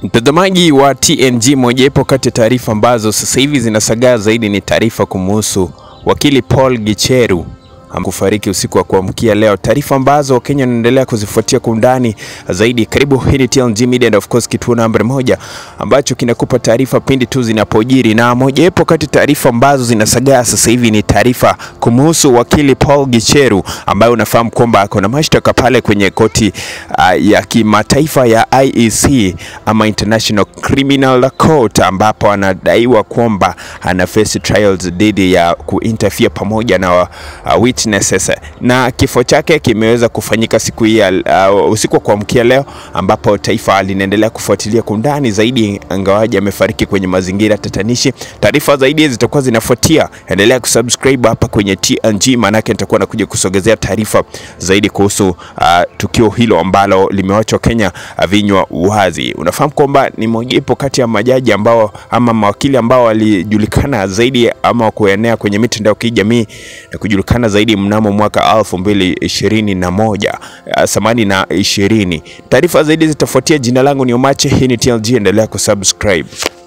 Mtazamaji wa TNG, mojawapo kati ya taarifa ambazo sasa hivi zinasagaa zaidi ni taarifa kumuhusu wakili Paul Gicheru kufariki usiku wa kuamkia leo, taarifa ambazo Wakenya wanaendelea kuzifuatia kwa undani zaidi. Karibu, hii ni TNG Media and of course kituo namba moja ambacho kinakupa taarifa pindi tu zinapojiri, na mojawapo kati taarifa ambazo zinasagaa sasa hivi ni taarifa kumuhusu wakili Paul Gicheru ambaye unafahamu kwamba ako na mashtaka pale kwenye koti uh, ya kimataifa ya IEC ama International Criminal Court, ambapo anadaiwa kwamba ana face trials dhidi ya kuinterfere pamoja na uh, witnesses na kifo chake kimeweza kufanyika siku hii uh, usiku wa kuamkia leo, ambapo taifa linaendelea kufuatilia kwa undani zaidi, ingawaje amefariki kwenye mazingira tatanishi. Taarifa zaidi zitakuwa zinafuatia, endelea kusubscribe hapa kwenye TNG, maanake nitakuwa nakuja kusogezea taarifa zaidi kuhusu uh, tukio hilo ambalo limewachwa Kenya vinywa wazi. Unafahamu kwamba ni mojawapo kati ya majaji ambao ama mawakili ambao walijulikana zaidi ama kuenea kwenye mitandao ya kijamii na kujulikana zaidi mnamo mwaka elfu mbili ishirini na moja samani na ishirini. Taarifa zaidi zitafuatia. Jina langu ni Omache, hii ni TLG, endelea kusubscribe.